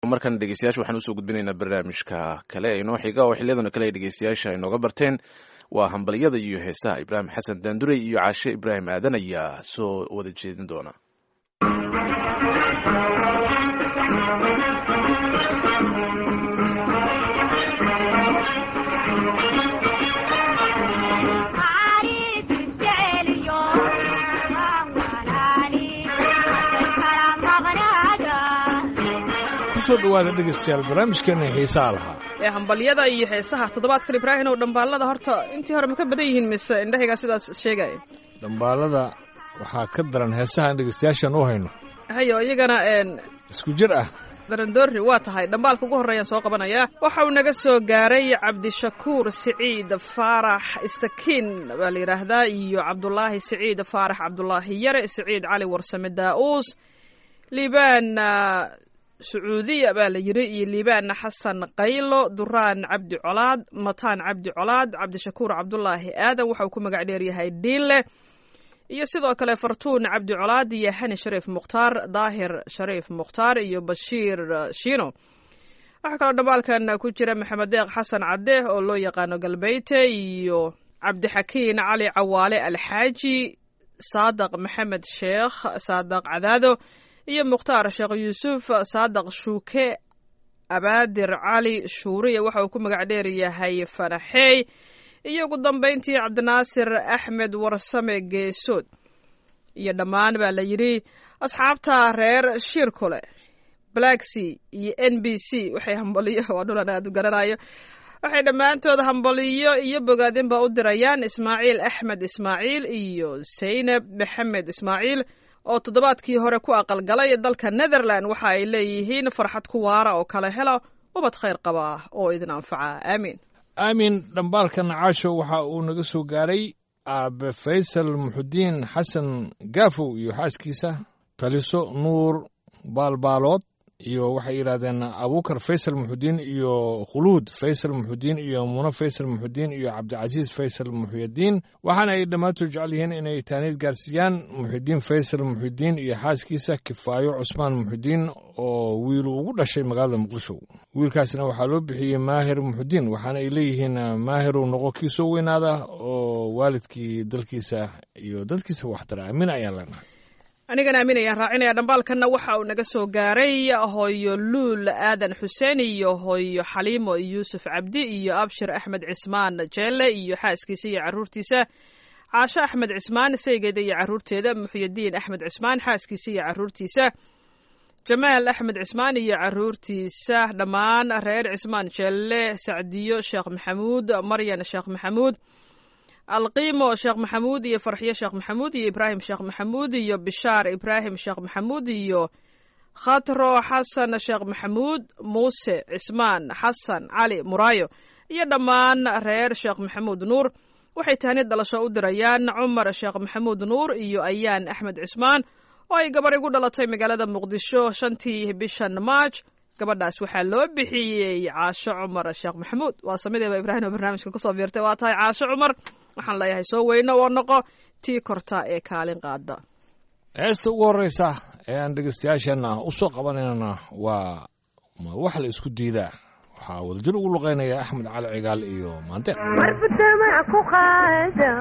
markan dhegeystayaasha waxaan usoo gudbinaynaa barnaamijka kale ee inoo xiga oo xiliyadana kale ay dhegeystayaasha inooga barteen waa hambalyada iyo heesaha ibraahim xasan daandurey iyo caashe ibraahim aadan ayaa soo wada jeedin doona kusoo dhawaada dhegeystayaal barnaamijkeena xiisaha lahaa ee hambalyada iyo heesaha toddobaadkan ibraahim oo dhambaallada horta intii hore ma ka badan yihiin mise indhahaygaa sidaas sheegaya dhambaalada waxaa ka daran heesaha aan dhegeystayaashan u hayno hayo iyagana n isku jir ah darandoori waa tahay dhambaalka ugu horreeyaan soo qabanayaa waxa uu naga soo gaaray cabdishakuur siciid faarax istakiin baa la yidhaahdaa iyo cabdulaahi siciid faarax cabdulaahi yare siciid cali warsame daa-uus liibaan sacuudiya baa la yidhi iyo liibaan xasan qaylo duraan cabdi colaad mataan cabdi colaad cabdishakuur cabdulaahi aadan waxa uu ku magac dheeryahay diinle iyo sidoo kale fartuun cabdi colaad iyo hani shariif mukhtaar daahir shariif mukhtaar iyo bashiir shiino waxaa kaloo dhambaalkan ku jira maxamed deeq xasan cadde oo loo yaqaano galbeyte iyo cabdixakiin cali cawaale alxaaji saadaq maxamed sheekh saadaq cadaado iyo mukhtaar sheekh yuusuf saadaq shuuke abaadir cali shuuriya waxa uu ku magac dheer yahay fanaxeey iyo ugu dambayntii cabdinaasir axmed warsame geesood iyo dhammaan baa la yidhi asxaabta reer shirkule blacksea iyo n b c waxay hambaliyo waa dhulan aad u garanayo waxay dhammaantood hambaliyo iyo bogaadinba u dirayaan ismaaciil axmed ismaaciil iyo saynab maxamed ismaaciil oo toddobaadkii hore ku aqalgalay dalka netherland waxa ay leeyihiin farxad ku waara oo kala helo ubad khayr qaba oo idin anfaca aamiin aamin dhambaalka nacaasho waxa uu naga soo gaaray aabe faysal muxudiin xasan gaafow iyo xaaskiisa taliso nuur baalbaalood iyo waxay yidhahdeen abuukar faysal muxudiin iyo khuluud faysal muxudiin iyo muno faysal muxudiin iyo cabdicasiis faysal muxyadiin waxaana ay dhammaantood jecel yihiin inay taaniid gaarsiiyaan muxidiin faysal muxidiin iyo xaaskiisa kifaayo cusmaan muxidiin oo wiilu ugu dhashay magaalada muqdisho wiilkaasna waxaa loo bixiyey maahir muxudiin waxaana ay leeyihiin maahiru noqo kii soo weynaada oo waalidkii dalkiisa iyo dadkiisa waxtara aamin ayaan leenahay anigana aamin ayaan raacinaya dhambaalkanna waxa uu naga soo gaaray hooyo luul aadan xuseen iyo hooyo xaliimo yuusuf cabdi iyo abshir axmed cismaan jeelle iyo xaaskiisa iyo caruurtiisa caasho axmed cismaan saygeeda iyo caruurteeda muxyidiin axmed cismaan xaaskiisa iyo caruurtiisa jamaal axmed cismaan iyo caruurtiisa dhammaan reer cismaan jeelle sacdiyo sheekh maxamuud maryan sheekh maxamuud alqiimo sheekh maxamuud iyo farxiyo sheekh maxamuud iyo ibraahim sheekh maxamuud iyo bishaar ibraahim sheekh maxamuud iyo khatro xasan sheekh maxamuud muuse cismaan xasan cali muraayo iyo dhammaan reer sheekh maxamuud nuur waxay tahnid dhalasho u dirayaan cumar sheekh maxamuud nuur iyo ayaan axmed cismaan oo ay gabar igu dhalatay magaalada muqdisho shantii bishan maaj gabadhaas waxaa loo bixiyey caasho cumar sheekh maxamuud waa samideeba ibraahim oo barnaamijka kusoo biirtay waa tahay caasho cumar waxaan leeyahay soo weyno oo noqo tii korta ee kaalin qaada heesta ugu horreysa ee aan dhegeystayaasheenna u soo qabanaynana waa ma wax la isku diidaa waxaa wadajir ugu luqaynaya axmed cali cigaal iyo maandeeq marbutamac ku qaada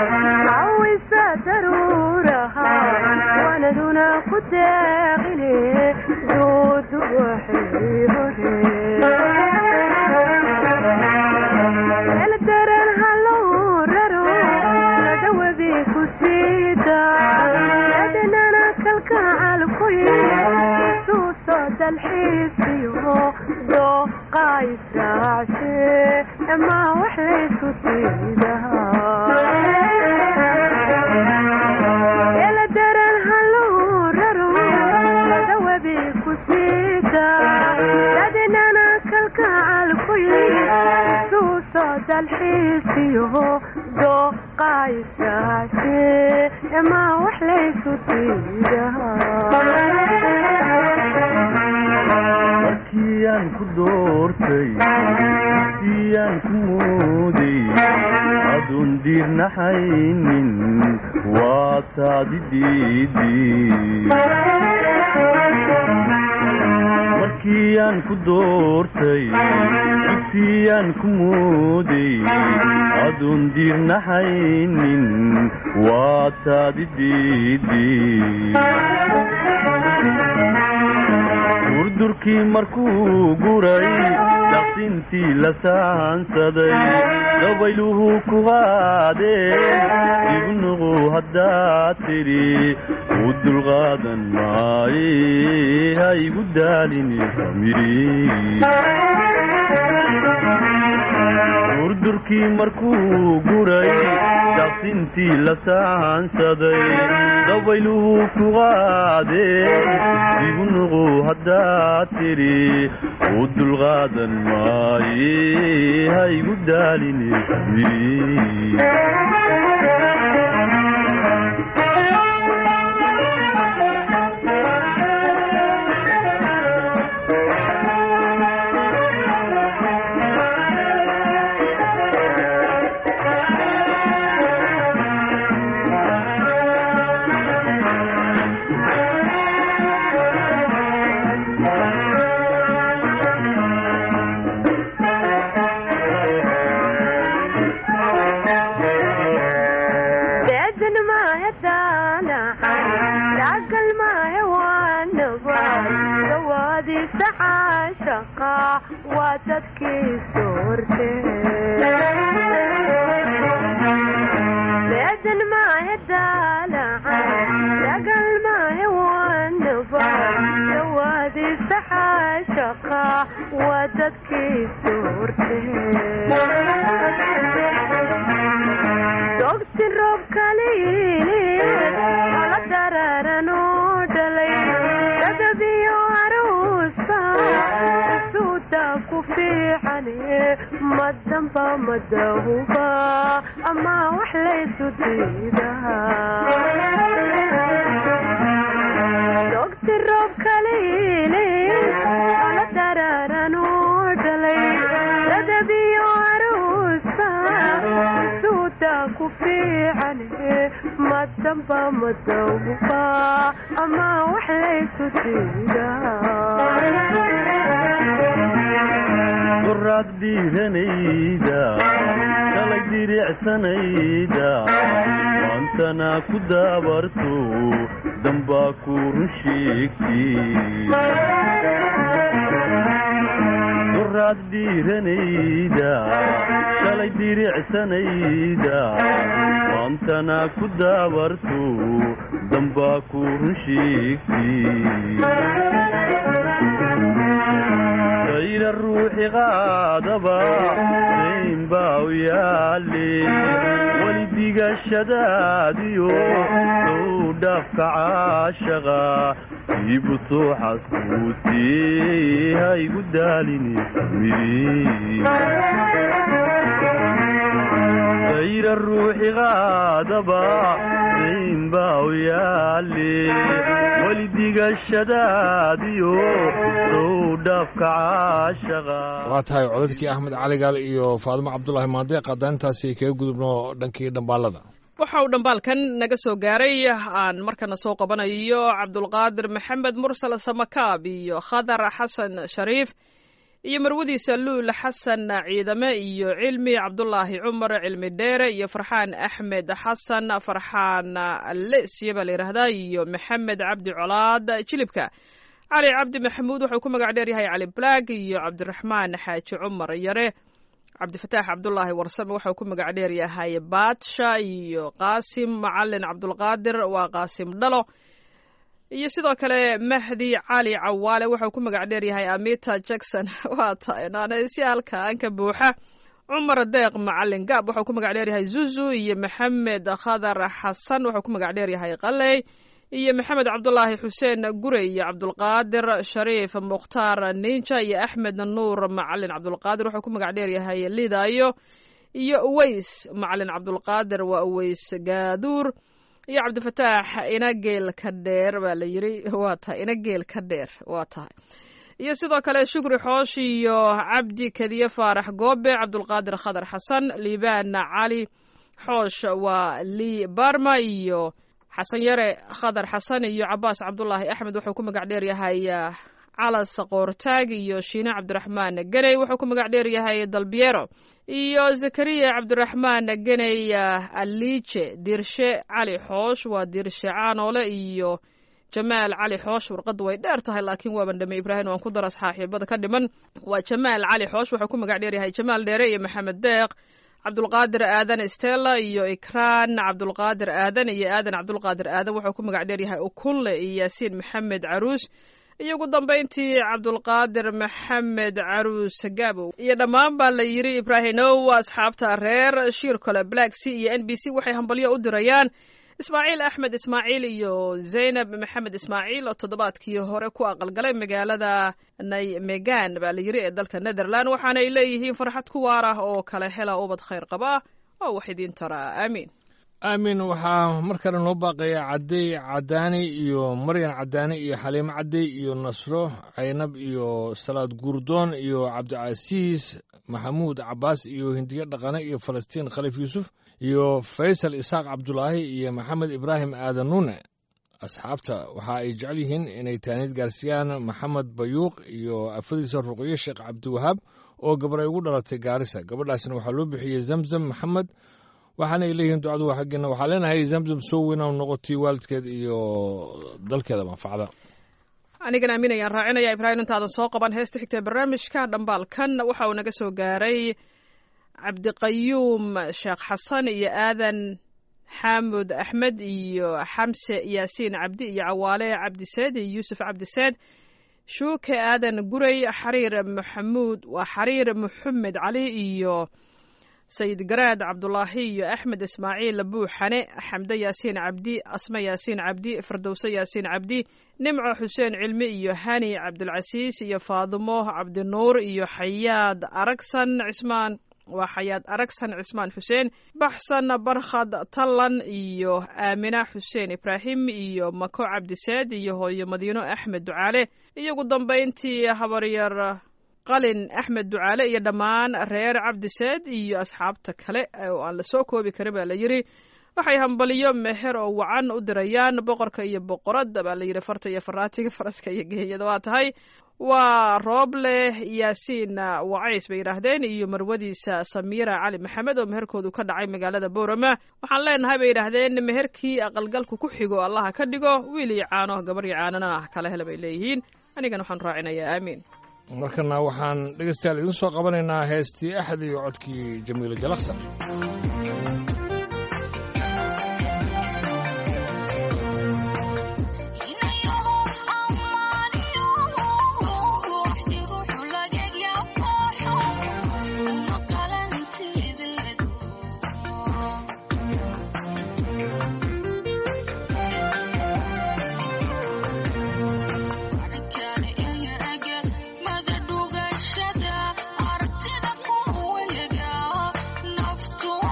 cawisa daruuraha wanaduna ku deeqine doodu waxay hore eldaran halow raro ladawabi ku siida adnana kalkacalkuy suuso dalxiisiyo dooqaysaace ama wax laysku siidahaa eldaran halow raro ladawabi ku siida adnana kalkacalkuy suuso dalxiisiyo dooqaysaace ama wax laysku siidahaa markiyaan ku doortay siyaan ku mooday aduun diirnaxaynin waa taadi diidi markiyaan ku doortay dugsiyaan ku mooday aduun diirnaxaynin waa taadi diidi durdurkii markuu guray daqsintii la saansaday dabayluhu ku qaadeen ibnuqu haddaad tidhi u dulqaadan maaye ha igu daalini famiri durdurkii markuu guray daqsintii la saansaday dabayluhu ku qaadeen ibnuqu haddaad tidhi u dulqaadan maaye ha igu daalini famiri beedan maahe daanacan daagal maahe waanaba dawaadiisa caashaqa waa dadkii soorte beedan maahe daanacan daagal maahe waanaba dawaadiisa caashaqa waa dadkii soorte dogti roob kaliili ala dararan oo dhalay dadabiyo aruusa suuda ku fiicane madamba madahuba ama wax laysu diidaa dogti roob kaliili ala dararan oo dhalay dadabiyo aruusa suuda ku fiicane madamba madawba ama wax laysu diidaa qoraad dhiiranayda shalay diricsanayda maantana ku daabarto dambaa ku run sheegtay qoraad dhiiranayda shalay diricsanayda maantana ku daabarto dambaa ku run sheegtay sayra ruuxi qaadaba dayn baa u yaale weli digashadaadiyo sow dhaafka caashaqa iibu soo xasuutee ha igu daalini famiri sayra ruuxi qaadaba dayn baa u yaale weli digashadaadiyo sow dhaafka caashaqa waa tahay codadkii axmed caligaal iyo faadimo cabdulaahi maandeeq haddaan intaasi kaga gudubno dhankii dhambaalada waxa uu dhambaalkan naga soo gaaray aan markana soo qabanayo cabdulqaadir maxamed mursal samakaab iyo khadar xasan shariif iyo marwadiisa luul xasan ciidame iyo cilmi cabdulaahi cumar cilmi dheere iyo farxaan axmed xasan farxaan lesya baa la yidhaahdaa iyo maxamed cabdi colaad jilibka cali cabdi maxamuud wuxuu ku magac dheer yahay cali blaag iyo cabdiraxmaan xaaji cumar yare cabdifataax cabdulaahi warsame wuxuu ku magac dheer yahay baadsha iyo qaasim macalin cabdulqaadir waa qaasim dhalo iyo sidoo kale mahdi cali cawaale wuxuu ku magac dheer yahay amita jackson waa tahay naanaysi halkaan ka buuxa cumar deeq macalin gaab wuxuu ku magac dheer yahay zuzu iyo maxamed khadar xasan wuxuu ku magac dheer yahay qaley iyo maxamed cabdulaahi xuseen gure iyo cabdulqaadir shariif mukhtaar ninja iyo axmed nuur macalin cabdulqaadir wuxuu ku magac dheer yahay lidayo iyo uweys macalin cabdulqaadir waa uweys gaaduur iyo cabdifataax inageel ka dheer baa la yiri waa tahay inageel ka dheer waa tahay iyo sidoo kale shukri xoosh iyo cabdi kediye faarax goobe cabdulqaadir khadar xasan liibaan cali xoosh waa lii barma iyo xasan yare khadar xasan iyo cabaas cabdulaahi axmed wuxuu ku magac dheer yahay calas qoortaag iyo shiine cabdiraxmaan geney wuxuu ku magac dheer yahay dalbiero iyo zakariya cabdiraxmaan geney aliije dirshe cali xoosh waa dirshe caanoole iyo jamaal cali xoosh warqaddu way dheer tahay laakiin waaban dhame ibraahim waan ku dara saaxiibada ka dhiman waa jamaal cali xoosh wuxuu ku magac dheer yahay jamaal dheere iyo maxamed deeq cabdulqaadir aadan stella iyo ikraan cabdulqaadir aadan iyo aadan cabdulqaadir aadan wuxuu ku magac dheer yahay ukunle iyo yaasiin maxamed caruus iyo ugu dambayntii cabdulqaadir maxamed caruus gaabow iyo dhammaan baa la yidhi ibraahimow asxaabta reer shiir kole black c iyo n b c waxay hambalyo u dirayaan ismaaciil axmed ismaaciil iyo zaynab maxamed ismaaciil oo toddobaadkii hore ku aqalgalay magaalada naymegan baa la yidhi ee dalka netherland waxaanay leeyihiin farxad ku waar ah oo kala hela ubad khayr qaba oo wax idiin taraa aamiin aamin waxaa mar kale noo baaqaya cadey cadaani iyo maryan cadaani iyo xaliimo cadey iyo nasro caynab iyo salaad guurdoon iyo cabdicasiis maxamuud cabaas iyo hindiye dhaqane iyo falastiin khaliif yuusuf iyo faysal isaaq cabdulaahi iyo maxamed ibraahim aadan nuune asxaabta waxa ay jecel yihiin inay taaniid gaarsiiyaan maxamed bayuuq iyo afadiisa ruqyo sheekh cabdiwahaab oo gabar ay ugu dhalatay gaarisa gabadhaasna waxaa loo bixiyey zamzam maxamed waxaana ay leeyihiin ducadu waa xaggeena waxaa leenahay zamzam soo weynaw noqotay waalidkeed iyo dalkeeda manfacda anigan aamin ayaan raacinaya ibraahim intaadan soo qaban heesta xigta barnaamijka dhambaalkan waxa uu naga soo gaaray cabdiqayuum sheekh xasan iyo aadan xaamud axmed iyo xamse yaasiin cabdi iyo cawaale cabdiseed iyo yuusuf cabdiseed shuuke aadan guray xariir maxamuud waa xariir maxamed cali iyo sayid garaad cabdulaahi iyo axmed ismaaciil buuxane xamde yaasiin cabdi asme yaasiin cabdi firdowse yaasiin cabdi nimco xuseen cilmi iyo hani cabdilcasiis iyo faadimo cabdinuur iyo xayaad aragsan cismaan waa xayaad aragsan cismaan xuseen baxsan barkhad tallan iyo aamina xuseen ibraahim iyo mako cabdiseed iyo hooyo madiino axmed ducaale iyo ugu dambayntii habaryar qalin axmed ducaale iyo dhammaan reer cabdiseed iyo asxaabta kale oo aan la soo koobi karin baa la yidhi waxay hambaliyo meher oo wacan u dirayaan boqorka iyo boqoradda baa la yidhi farta iyo faraatiga faraska iyo geeyada waa tahay waa rooble yaasiin wacays bay yidhaahdeen iyo marwadiisa samiira cali maxamed oo meherkoodu ka dhacay magaalada boorama waxaan leenahay bay yidhaahdeen meherkii aqalgalku ku xigo allaha ka dhigo wiil iyo caano gabar iyo caanana ah kala hela bay leeyihiin anigana waxaan raacinayaa aamiin markana waxaan dhegeystayaal idiin soo qabanaynaa heestii axad iyo codkii jamiilo jalaksan Naftu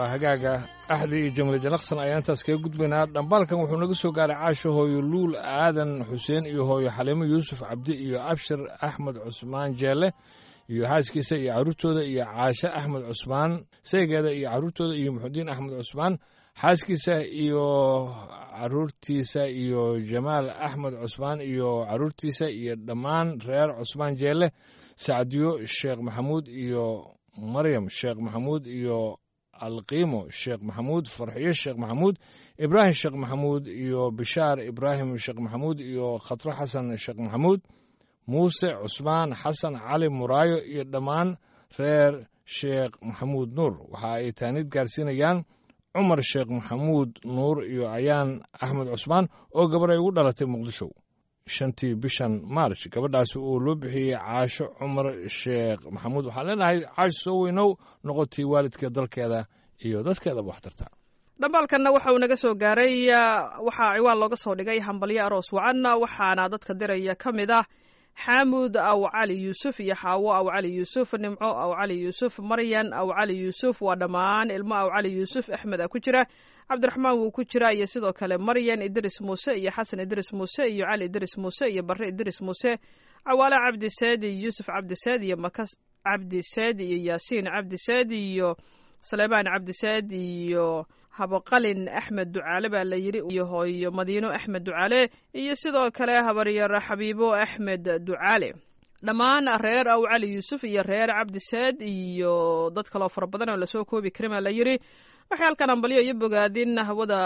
hagaaga axdi iyo jamle janaqsan ayaan intaas kaga gudbaynaa dhambaalkan wuxuu naga soo gaaray caasho hooyo luul aadan xuseen iyo hooyo xaliimo yuusuf cabdi iyo abshir axmed cusmaan jeelle iyo xaaskiisa iyo carruurtooda iyo caashe axmed cusmaan seegeeda iyo carruurtooda iyo muxudiin axmed cusmaan xaaskiisa iyo caruurtiisa iyo jamaal axmed cusmaan iyo caruurtiisa iyo dhammaan reer cusmaan jeelle sacdiyo sheekh maxamuud iyo maryam sheekh maxamuud iyo alqiimo sheekh maxamuud farxiyo sheekh maxamuud ibraahim sheekh maxamuud iyo bishaar ibraahim sheekh maxamuud iyo khatro xasan sheekh maxamuud muuse cusmaan xasan cali muraayo iyo dhammaan reer sheekh maxamuud nuur waxa ay taaniid gaarsiinayaan cumar sheekh maxamuud nuur iyo ayaan axmed cusmaan oo gabar ay ugu dhalatay muqdisho shantii bishan maarch gabadhaasi uu loo bixiyey caasho cumar sheekh maxamuud waxaan leenahay caasho soo weynow noqotii waalidka dalkeeda iyo dadkeedaba wax tarta dhambaalkanna waxa uu naga soo gaaray waxaa ciwaan looga soo dhigay hambalyo aroos wacan waxaana dadka diraya ka mid ah xaamud aw cali yuusuf iyo xaawo aw cali yuusuf nimco aw cali yuusuf maryan aw cali yuusuf waa dhammaan ilmo aw cali yuusuf axmed a ku jira cabdiraxmaan wuu ku jira iyo sidoo kale maryan idris muuse iyo xasan idris muuse iyo cali idris muuse iyo barre idris muuse cawaale cabdiseed iyo yuusuf cabdiseed iyo makas cabdiseed iyo yaasiin cabdiseed iyo saleebaan cabdiseed iyo habaqalin axmed ducaale baa la yidhi iyo hooyo madiino axmed ducaale iyo sidoo kale habaryar xabiibo axmed ducaale dhammaan reer aw cali yuusuf iyo reer cabdiseed iyo dad kaloo fara badan oo lasoo koobi karin baa la yidhi waxay halkan ambalyo iyo bogaadin hawada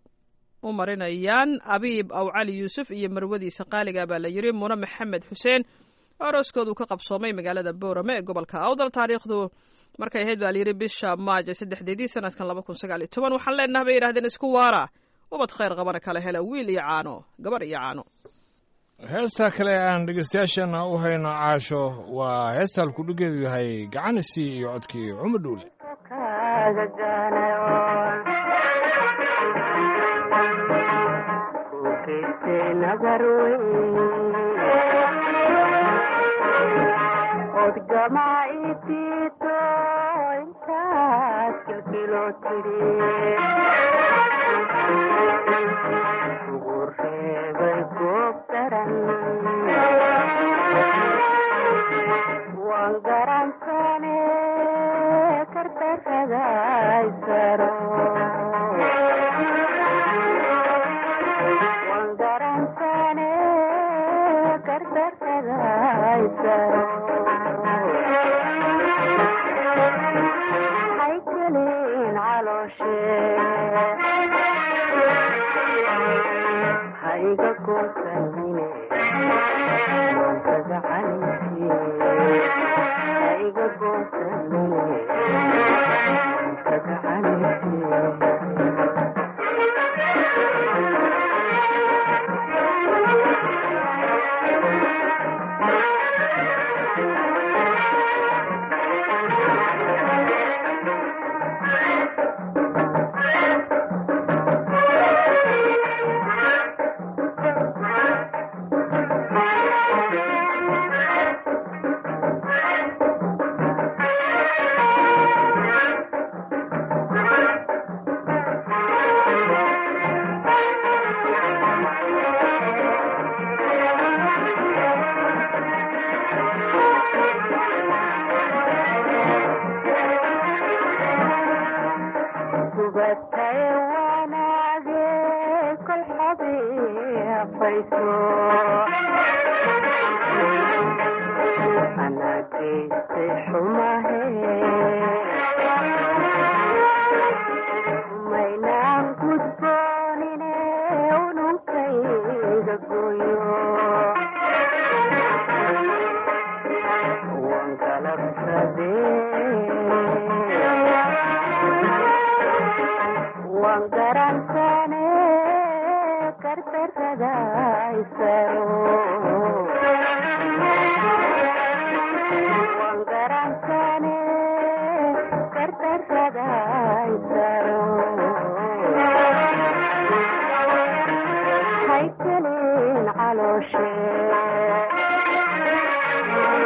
u marinayaan abiib aw cali yuusuf iyo marwadiisa qaaliga baa la yidhi mune maxamed xuseen oo arooskoodu ka qabsoomay magaalada boorame ee gobolka awdal taariikhdu markay ahayd baa layidhi bisha maaja saddexdeedii sanadkan laba kun sagaal iyo toban waxaan leenaha bay yidhahdeen isku waara ubad khayr qabana kala hela wiil iyo caano gabar iyo caano heesta kale aan dhegeystayaashana u hayno caasho waa heesta halkudhigeedu yahay gacanisi iyo codkii cumar dhuule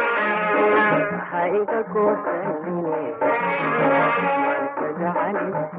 hayga goosanine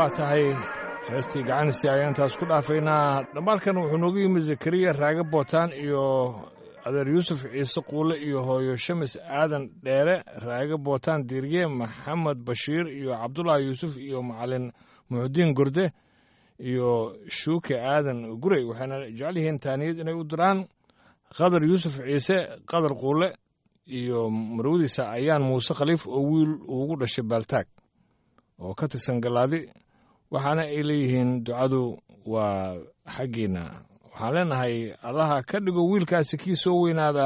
waa tahay heestii gacanisi ayaan intaas ku dhaafaynaa dhammaalkan wuxuu noogu yimi zakariya raage bootaan iyo adeer yuusuf ciise quule iyo hooyo shamis aadan dheere raage bootaan diirye maxamed bashiir iyo cabdulaahi yuusuf iyo macalin muxudiin gorde iyo shuuke aadan gurey waxayna jecel yihiin taaniyad inay u diraan qadar yuusuf ciise qadar quule iyo marwadiisa ayaan muuse khaliif oo wiil ugu dhashay baaltaag oo ka tirsan galaadi waxaana ay leeyihiin ducadu waa xaggiinna waxaan leenahay allaha ka dhigo wiilkaasi kii soo weynaada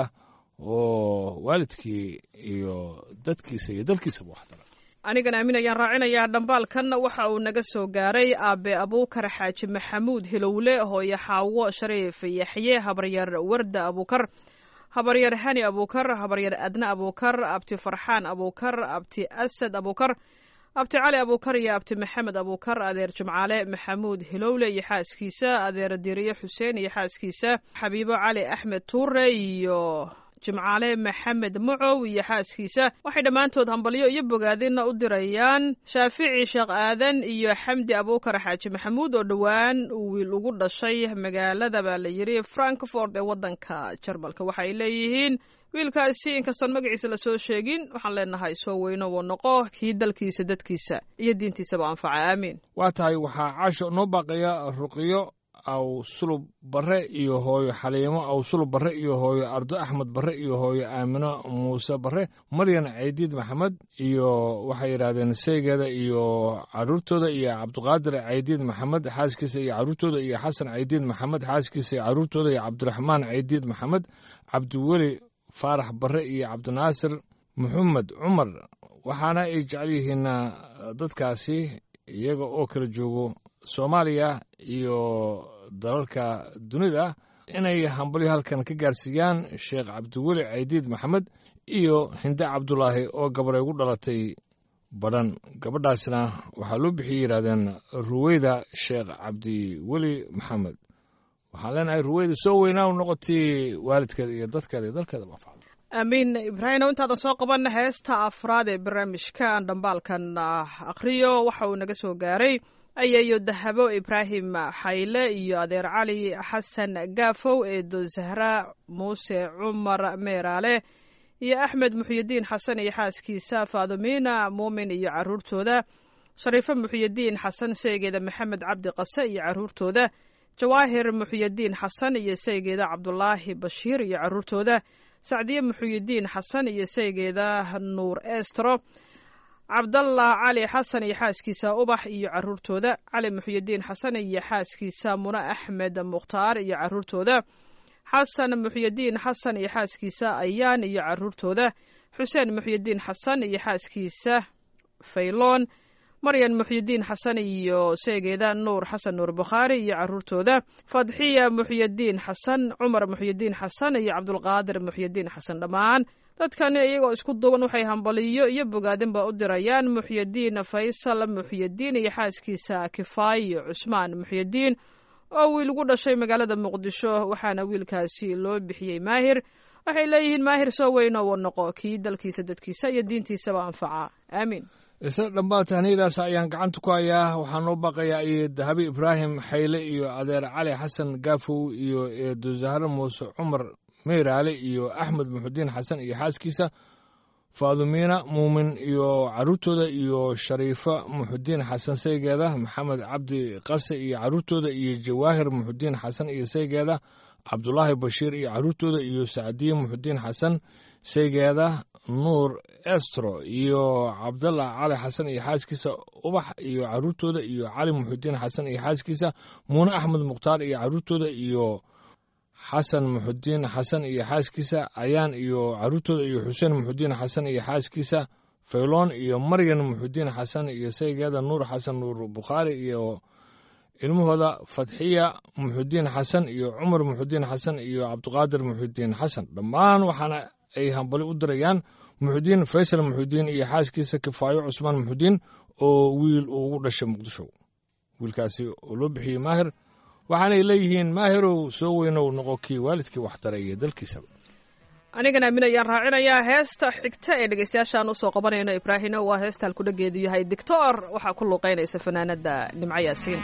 oo waalidkii iyo dadkiisa iyo dalkiisaba waxtara anigan aamin ayaan raacinayaa dhambaalkan waxa uu naga soo gaaray aabe abuukar xaaji maxamuud hilowle hooyo xaawo shariif yaxye habaryar warda abuukar habaryar hani abuukar habaryar adna abuukar abti farxaan abuukar abti asad abuukar abti cali abuukar iyo abti maxamed abuukar adeer jimcaale maxamuud hilowle iyo xaaskiisa adeer diriye xuseen iyo xaaskiisa xabiibo cali axmed tuure iyo jimcaale maxamed mucow iyo xaaskiisa waxay dhammaantood hambalyo iyo bogaadina u dirayaan shaafici sheekh aadan iyo xamdi abuukar xaaji maxamuud oo dhowaan uu wiil ugu dhashay magaalada baa la yidhi frankfort ee waddanka jarmalka waxaay leeyihiin wiilkaasi inkastoon magaciisa lasoo sheegin waxaan leenahay soo weyno wuu noqo kii dalkiisa dadkiisa iyo diintiisaba anfaca aamiin waa tahay waxaa caasho noo baaqaya ruqiyo aw sulub barre iyo hooyo xaliimo aw sulub barre iyo hooyo ardo axmed barre iyo hooyo aamino muuse barre maryan caydiid maxamed iyo waxay yidhaahdeen seegeeda iyo caruurtooda iyo cabdiqaadir caydiid maxamed xaaskiisa iyo caruurtooda iyo xasan caydiid maxamed xaaskiisa iyo caruurtooda iyo cabdiraxmaan caydiid maxamed cabdiweli faarax barre iyo cabdinaasir maxamed cumar waxaana ay jecel yihiin dadkaasi iyaga oo kala joogo soomaaliya iyo dalalka dunida inay hambalyo halkan ka gaarsiiyaan sheekh cabdiweli caydiid maxamed iyo hinde cabdulaahi oo gabaray ugu dhalatay badhan gabadhaasna waxaa loo bixiyey yidhahdeen ruweyda sheekh cabdiweli maxamed waxaan leenahay ruweyda soo weynaa u noqotay waalidkeeda iyo dadkeeda iyo dalkeeda mafacda aamiin ibraahimow intaadan soo qaban heesta afraad ee barnaamijkan dhambaalkan akhriyo waxa uu naga soo gaaray ayayo dahabo ibraahim xayle iyo adeer cali xasan gaafow eedo zahra muuse cumar meeraale iyo axmed muxyidiin xasan iyo xaaskiisa faadumiina muumin iyo caruurtooda shariifo muxyidiin xasan seegeeda maxamed cabdi qase iyo caruurtooda jawaahir muxyidiin xasan iyo seegeeda cabdulaahi bashiir iyo caruurtooda sacdiye muxyidiin xasan iyo seegeeda nuur estro cabdallah cali xasan iyo xaaskiisa ubax iyo caruurtooda cali muxyidiin xasan iyo xaaskiisa mune axmed mukhtaar iyo caruurtooda xasan muxyidiin xasan iyo xaaskiisa ayaan iyo caruurtooda xuseen muxyidiin xasan iyo xaaskiisa fayloon maryan muxyidiin xasan iyo seegeeda nuur xasan nuur bukhaari iyo caruurtooda fadxiya muxyidiin xasan cumar muxyidiin xasan iyo cabdulqaadir muxyidiin xasan dhammaan dadkani iyagoo isku duuban waxay hambaliyo iyo bogaadinba u dirayaan muxyidiin faysal muxyidiin iyo xaaskiisa kifaayo cusmaan muxyidiin oo wiil ugu dhashay magaalada muqdisho waxaana wiilkaasi loo bixiyey maahir waxay leeyihiin maahir soo weyn oo noqo kii dalkiisa dadkiisa iyo diintiisaba anfaca aamiin isla dhammaan tahniyadaas ayaan gacanta ku hayaa waxaa noo baqayaa iyo dahabi ibraahim xayle iyo adeer cali xasan gaafow iyo eedo zahre muuse cumar meyraale iyo axmed muxudiin xasan iyo xaaskiisa faadumiina muumin iyo caruurtooda iyo shariifo muxudiin xasan saygeeda maxamed cabdi qase iyo caruurtooda iyo jawaahir muxudiin xasan iyo saygeeda cabdulaahi bashiir iyo caruurtooda iyo sacdiye muxudiin xasan saygeeda nuur estro iyo cabdallah cali xasan iyo xaaskiisa ubax iyo caruurtooda iyo cali muxudiin xasan iyo xaaskiisa muune axmed mukhtaar iyo caruurtooda iyo xasan muxudiin xasan iyo xaaskiisa ayaan iyo caruurtooda iyo xuseen muxudiin xasan iyo xaaskiisa fayloon iyo maryan muxudiin xasan iyo saygeeda nuur xasan nuur bukhaari iyo ilmahooda fatxiya muxudiin xasan iyo cumar muxudiin xasan iyo cabdiqaadir muxudiin xasan dhammaan waxaana ay hambali u dirayaan muxudiin faysal muxudiin iyo xaaskiisa kifaayo cusmaan muxudiin oo wiil uu ugu dhashay muqdisho wiilkaasi oo loo bixiyey maahir waxaanay leeyihiin maahirow soo weynow noqo kii waalidkii waxtaray iyo dalkiisaba anigana aamin ayaan raacinayaa heesta xigta ee dhegeystayaashaan usoo qabanayno ibraahino waa heesta halkudhageedu yahay dictor waxaa ku luuqeynaysa fanaanada nimco yaasiin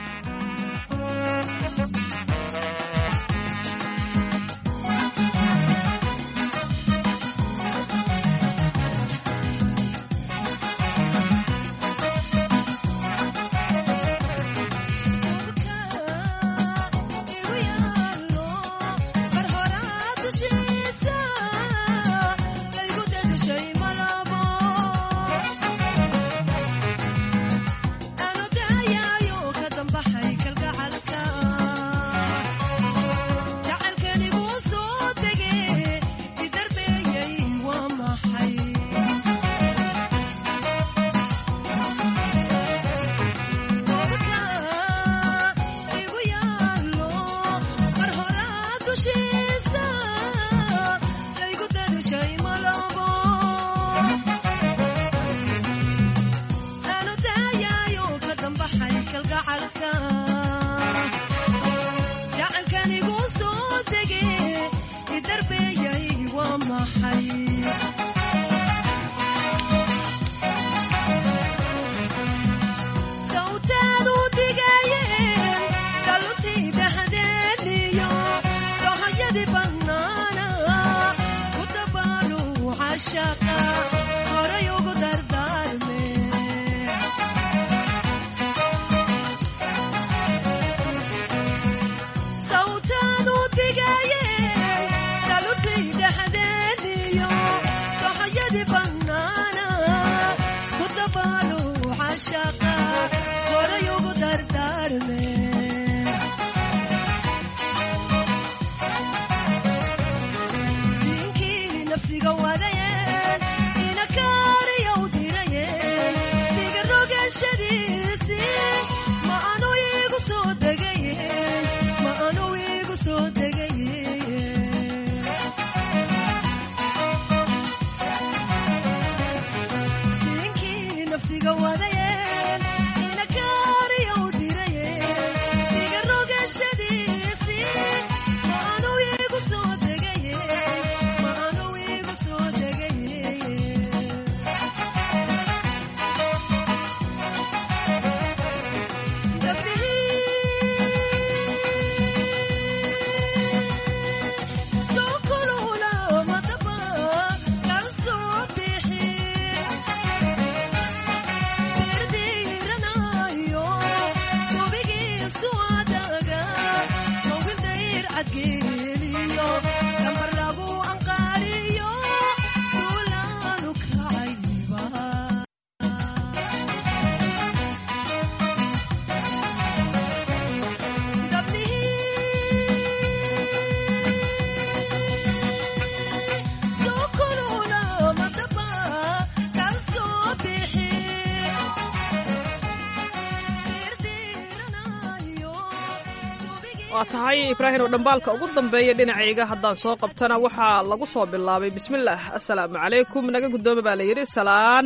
waa tahay ibraahim oo dhambaalka ugu dambeeya dhinacayga haddaan soo qabtana waxaa lagu soo bilaabay bismillaah assalaamu calaykum naga guddooma baa la yidhi salaan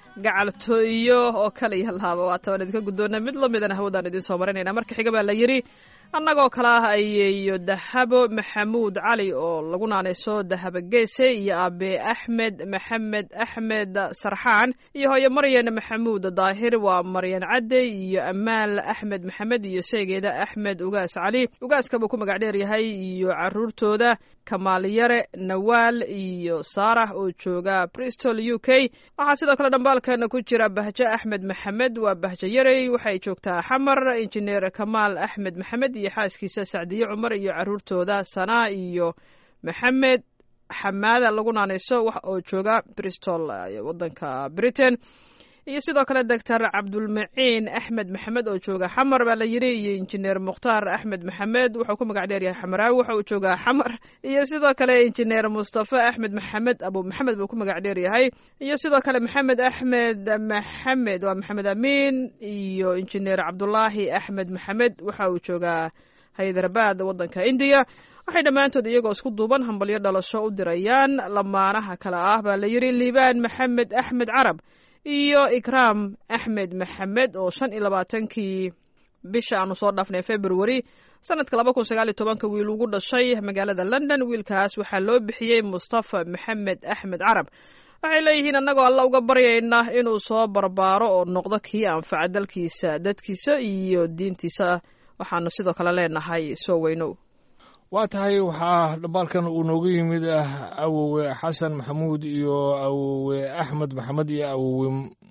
gacaltooyo oo kale iyo laaba waa tabaan idinka guddoona mid la midana hawadaan idiin soo marinayna marka xiga baa la yidhi annagoo kale ah ayeeyo dahabo maxamuud cali oo lagu naanayso dahabo geese iyo aabe axmed maxamed axmed sarxaan iyo hooyo maryan maxamuud daahir waa maryan cadde iyo amaal axmed maxamed iyo sheegeeda axmed ugaas cali ugaaska buu ku magac dheer yahay iyo caruurtooda kamaal yare nawaal iyo saarax oo jooga bristol u k waxaa sidoo kale dhambaalkan ku jira bahjo axmed maxamed waa bahjo yarey waxay joogtaa xamar injineer kamaal axmed maxamed iyo xaaskiisa sacdiye cumar iyo caruurtooda sanaa iyo maxamed xamaada lagu naanayso wax oo jooga bristol wadanka britain iyo sidoo kale doctor cabdulmaciin axmed maxamed oo jooga xamar baa la yidhi iyo injineer mukhtaar axmed maxamed wuxuu ku magac dheer yahay xamaraawi waxa uu joogaa xamar iyo sidoo kale injineer mustafa axmed maxamed abu maxamed buu ku magac dheer yahay iyo sidoo kale maxamed axmed maxamed waa maxamed amiin iyo injineer cabdulaahi axmed maxamed waxa uu joogaa haydarabad wadanka indiya waxay dhammaantood iyagoo isku duuban hambalyo dhalasho u dirayaan lamaanaha kale ah baa la yidhi liibaan maxamed axmed carab iyo ikraam axmed maxamed oo shan iyo labaatankii bisha aanu soo dhaafnay february sanadka laba kun sagaal iyo tobanka wiil ugu dhashay magaalada london wiilkaas waxaa loo bixiyey mustafa maxamed axmed carab waxay leeyihiin annagoo alla uga baryayna inuu soo barbaaro oo noqdo kii anfaca dalkiisa dadkiisa iyo diintiisa waxaanu sidoo kale leenahay soo weynow waa tahay waxaa dhambaalkan uu nooga yimid ah awowe xasan maxamuud iyo awowe axmed maxamed iyo awowe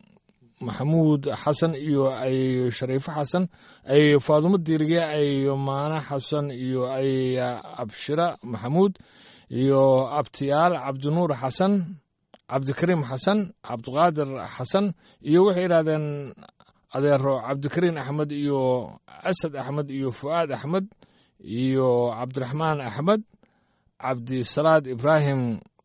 maxamuud xasan iyo ay shariifo xasan ay faadumo diirige ay maane xasan iyo ay abshira maxamuud iyo abtiyaal cabdinuur xasan cabdikariim xasan cabdiqaadir xasan iyo waxay yidhahdeen adeero cabdikariin axmed iyo asad axmed iyo fu'aad axmed iyo cabdiraxmaan axmed cabdisalaad ibraahim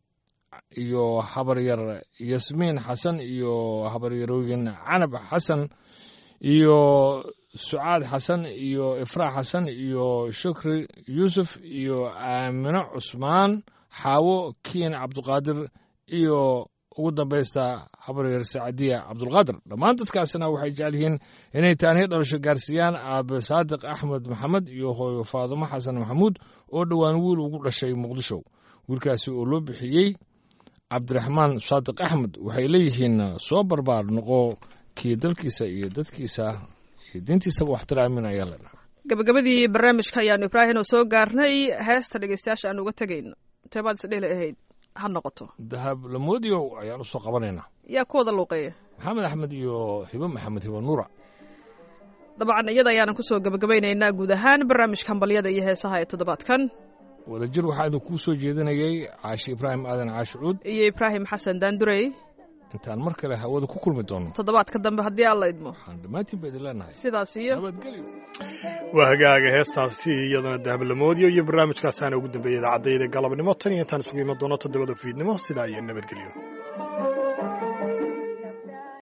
iyo habaryar yasmiin xasan iyo habaryarooyin canab xasan iyo sucaad xasan iyo ifraax xasan iyo shukri yuusuf iyo aamino cusmaan xaawo kiin cabdiqaadir iyo ugu dambaysta habaryar sacadiya cabdulqaadir dhammaan dadkaasina waxay jecel yihiin inay taaniyo dhalasho gaarsiiyaan aabe saadiq axmed maxamed iyo hooyo faadumo xasan maxamuud oo dhowaan wiil ugu dhashay muqdisho wiilkaasi oo loo bixiyey cabdiraxmaan saadiq axmed waxay leeyihiin soo barbaar noqo kii dalkiisa iyo dadkiisa iyo diintiisaba waxtiraamin ayaa la dhahaa gabagabadii barnaamijka ayaanu ibraahim oo soo gaarnay heesta dhegeystayaasha aan uga tegayno teebaad isdheli ahayd ha noqoto dahab lamoodiyow ayaan usoo qabanaynaa yaa ku wada luuqeeya maxamed axmed iyo hibo maxamed hibo nuura dabcan iyada ayaanan kusoo gabagabaynaynaa guud ahaan barnaamijka hambalyada iyo heesaha ee toddobaadkan wadajir waxaa idin kuu soo jeedinayay caashi ibraahim aadan caashi cuud iyo ibraahim xasan daandurey intaan mar kale hawada ku kulmi doono toddobaadka dambe haddii alla idmo waxaan dhammaantiin ba idin leenahay sidaas iyo nabadgelyo waa hagaaga heestaasi iyadana dahablamoodiyo iyo barnaamijkaasaana ugu dambeeyay idaacadayda galabnimo tan iyo intaan isugu iman doono toddobada fiidnimo sidaa iyo nabadgelyo